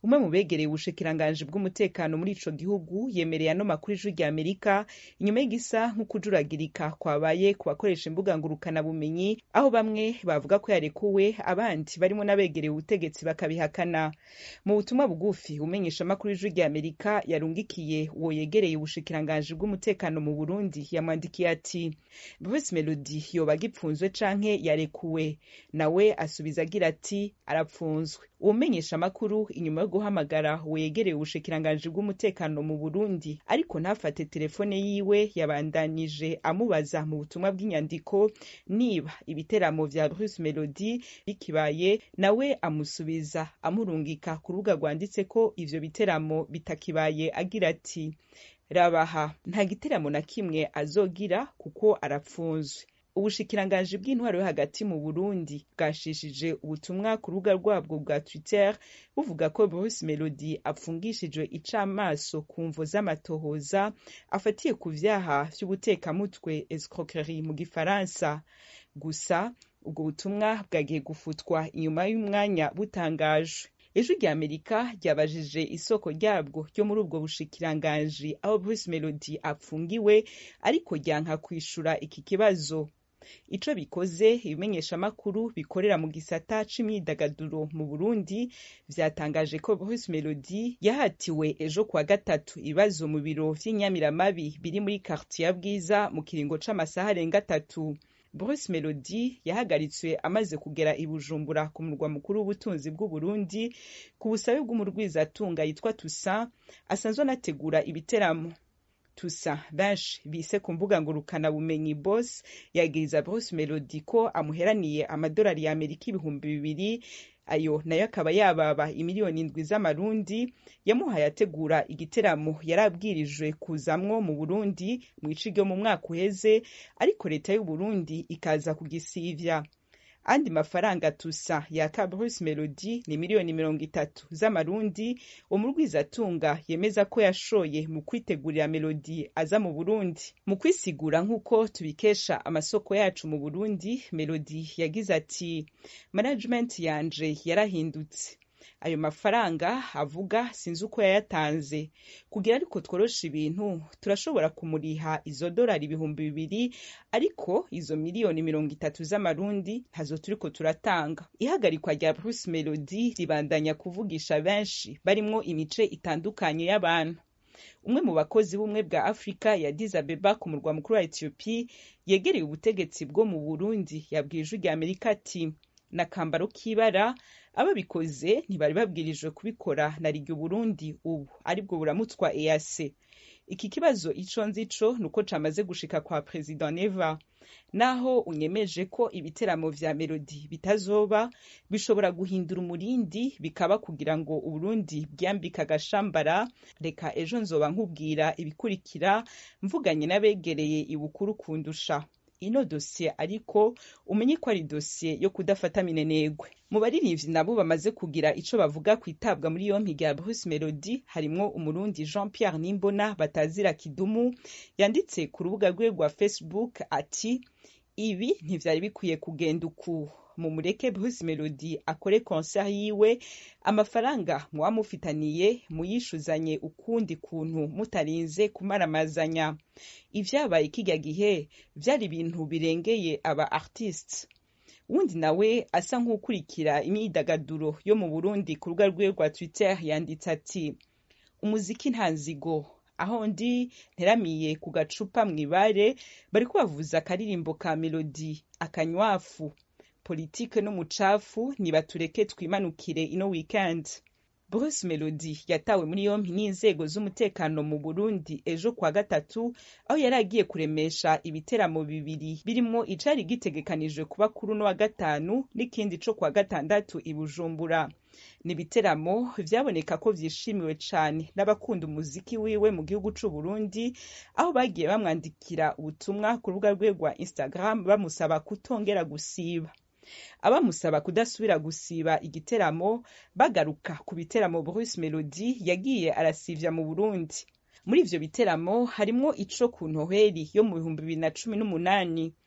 umwe mu begereye ubushikiranganji bw'umutekano muri ico gihugu yemereye ano makuru ijwi rya amerika inyuma y'igisa nk'ukujuragirika kwabaye ku bakoresha imbuga ngurukanabumenyi aho bamwe bavuga ko yarekuwe abandi barimo n'abegereye ubutegetsi bakabihakana mu butumwa bugufi umenyeshamakuru ijwi rya amerika yarungikiye uwo yegereye ubushikiranganji bw'umutekano mu burundi yamwandikiye ati bruce melody yoba agipfunzwe canke yarekuwe nawe asubiza agira ati arapfunzwe uwumenyesha amakuru inyuma yo guhamagara wegereye ubushikiranganji bw'umutekano mu burundi ariko ntafate telefone yiwe yabandanije amubaza mu butumwa bw'inyandiko niba ibiteramo vya bruce melody bikibaye nawe amusubiza amurungika ku rubuga rwanditse ko ivyo biteramo bitakibaye agira ati rabaha nta giteramo na kimwe azogira kuko arapfunzwe ubushikiranganji bw'intwaro yo hagati mu burundi bwashishije ubutumwa ku rubuga rwabwo bwa twitter buvuga ko bruce melody apfungishijwe icamaso ku mvo z'amatohoza afatiye ku vyaha vy'ubutekamutwe escroquerie mu gifaransa gusa ubwo butumwa bwagiye gufutwa inyuma y'umwanya butangajwe ijwi rya amerika ryabajije isoko ryabwo ryo muri ubwo bushikiranganji aho bruce melody apfungiwe ariko ryanka kwishura iki kibazo ico bikoze ibimenyeshamakuru bikorera mu gisata c'imyidagaduro mu burundi vyatangaje ko bruce melody yahatiwe ejo kuwa gatatu ibibazo mu biro vy'inyamiramabi biri muri quartier ya bwiza mu kiringo c'amasaha arenga atatu bruce melody yahagaritswe amaze kugera i bujumbura ku murwa mukuru w'ubutunzi bw'uburundi ku busabe bw'umurwizatunga yitwa tusa asanzwe anategura ibiteramo tusa benshi bise ku mbuga ngurukana bumenyi boss yagiriza bruce melody ko amuheraniye amadolari ya amerika ibihumbi bibiri ayo nayo akaba yababa imiliyoni indwi z'amarundi yamuhaye ategura igiteramo yari abwirijwe kuzamwo mu burundi mu ici ryo mu mwaka uheze ariko leta y'uburundi ikaza kugisivya andi mafaranga tusa yaka bruce melody ni miliyoni mirongo itatu z'amarundi umurwizatunga yemeza ko yashoye mu kwitegurira melody aza mu burundi mu kwisigura nk'uko tubikesha amasoko yacu mu burundi melody yagize ati management yanje yarahindutse ayo mafaranga avuga sinzi uko yayatanze kugira ariko tworosha ibintu turashobora kumuriha izo dolari ibihumbi bibiri ariko izo miliyoni mirongo itatu z'amarundi ntazo turiko turatanga ihagarikwa rya bruce melody ribandanya kuvugisha benshi barimwo imice itandukanye y'abantu umwe mu bakozi b'ubumwe bwa afurika ya Addis Abeba ku murwa mukuru wa etiyopi yegereye ubutegetsi bwo mu burundi yabwiye ijwi rya amerika ati n'akambaro k'ibara ababikoze ntibari babwirijwe kubikora na rigya uburundi ubu aribwo buramutswa ease iki kibazo ico nzico nuko camaze gushika kwa perezida neva naho unyemeje ko ibiteramo vya melodi bitazoba bishobora guhindura umurindi bikaba kugira ngo uburundi bwambika agashambara reka ejo nzoba nkubwira ibikurikira mvuganye n'abegereye ibukuru kundusha ino dosiye ariko umenye ko ari dosiye yo kudafata minenegwe mu baririmbyi nabo bamaze kugira ico bavuga ku itabwa muri yompi rya Bruce Melody harimwo umurundi Jean Pierre Nimbona batazira kidumu yanditse ku rubuga rwe rwa Facebook ati ibi ntivyari bikwiye kugenda uku mumureke Bruce Melody akore concert yiwe amafaranga mwamufitaniye muyishuzanye ukundi kuntu mutarinze kumaramazanya ivyabaye kirya gihe vyari ibintu birengeye aba artistes wundi nawe asa nk'ukurikira imyidagaduro yo mu Burundi ku rubuga rwe rwa Twitter yanditse ati umuziki nta nzigo aho ndi nteramiye ku gacupa mw'ibare bariko bavuza akaririmbo ka melodi akanywafu politike n'umucafu nibatureke twimanukire ino weekend Bruce Melody yatawe muri yompi n'inzego z'umutekano mu Burundi ejo kwa gatatu aho yari agiye kuremesha ibiteramo bibiri birimo icari gitegekanijwe kuba kuri uno wa gatanu n'ikindi co kwa gatandatu i Bujumbura ni ibiteramo vyaboneka ko vyishimiwe cane n'abakunda umuziki wiwe mu gihugu c'u Burundi aho bagiye bamwandikira ubutumwa ku rubuga rwe rwa Instagram bamusaba kutongera gusiba abamusaba kudasubira gusiba igiteramo bagaruka ku biteramo Bruce Melody yagiye arasivya mu Burundi muri ivyo biteramo harimwo ico ku Noheli yo mu bihumbi bibiri na cumi n'umunani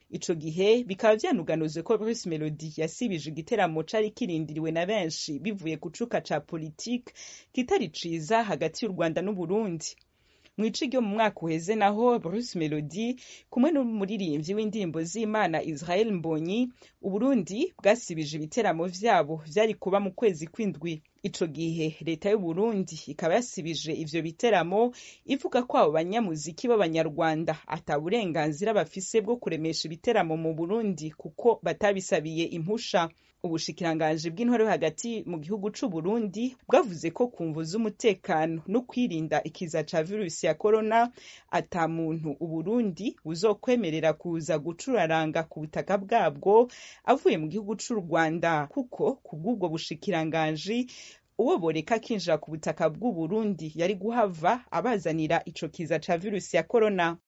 ico gihe bikaba vyanuganuzwe ko Bruce Melody yasibije igiteramo cari kirindiriwe na benshi bivuye ku cuka ca politike kitari ciza hagati y'u Rwanda n'Uburundi mwici ryo mu mwaka uheze naho Bruce Melody kumwe n'umuririmbyi w'indirimbo z'Imana Israel Mbonyi Uburundi bwasibije ibiteramo vyabo vyari kuba mu kwezi kw'indwi ico gihe leta y'u Burundi ikaba yasibije ivyo biteramo ivuga ko abo banyamuziki b'abanyarwanda ata burenganzira bafise bwo kuremesha ibiteramo mu Burundi kuko batabisabiye impusha ubushikiranganji bw'intore hagati mu gihugu c'u Burundi bwavuze ko ku mvu z'umutekano no kwirinda ikiza ca virusi ya corona ata muntu Uburundi buzokwemerera kuza gucuraranga ku butaka bwabwo avuye mu gihugu c'u Rwanda kuko kubw'ubwo bushikiranganji uwo boreka akinjira ku butaka bw'u Burundi yari guhava abazanira ico kiza ca virusi ya corona